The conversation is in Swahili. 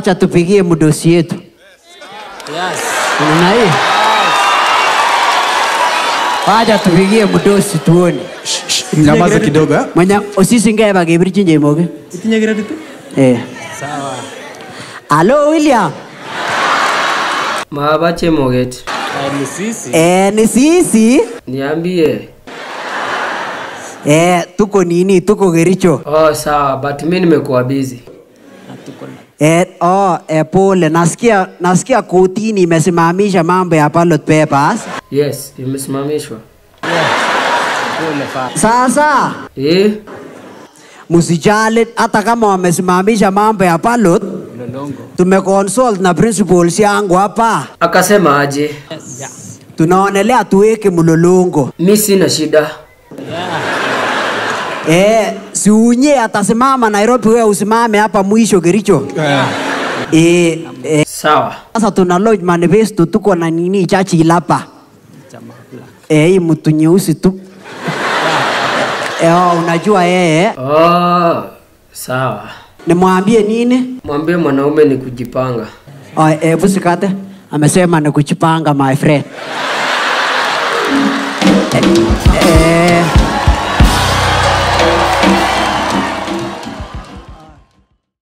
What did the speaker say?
wacha tupigie mdosi yetu. Yes. Unaona hii? Wacha tupigie mdosi tuone. Nyamaza kidogo eh? Mwenye osisi ngeba gebirchi njemoge. Itinye credit? Eh. Sawa. Hello William. Mahaba Chemoget, Eh, ni sisi. Eh, ni sisi. niambie. Eh, tuko nini? Tuko Kericho. Oh, sawa, but mi nimekuwa busy. Hatuko na Eh, oh, eh, pole. Nasikia nasikia kotini imesimamisha mambo ya ballot papers. Yes, imesimamishwa. pole fa. Sasa Eh? msijali hata kama wamesimamisha mambo ya ballot, Mlolongo. tumeconsult na principals yangu hapa. Akasema aje? Yeah. Tunaonelea tuweke mlolongo. Mi sina shida. Eh, si unye atasimama Nairobi, wewe usimame hapa mwisho Kericho. Eh, eh, Sawa. sasa tuna lodge manifesto, tuko na nini chachi lapa. Chama black. Eh, hii mtu nyeusi tu. Eh, oh, unajua yeye Oh, sawa. nimwambie nini? Mwambie mwanaume ni kujipanga. Oh, eh, busikate amesema ni kuchipanga my friend. Eh,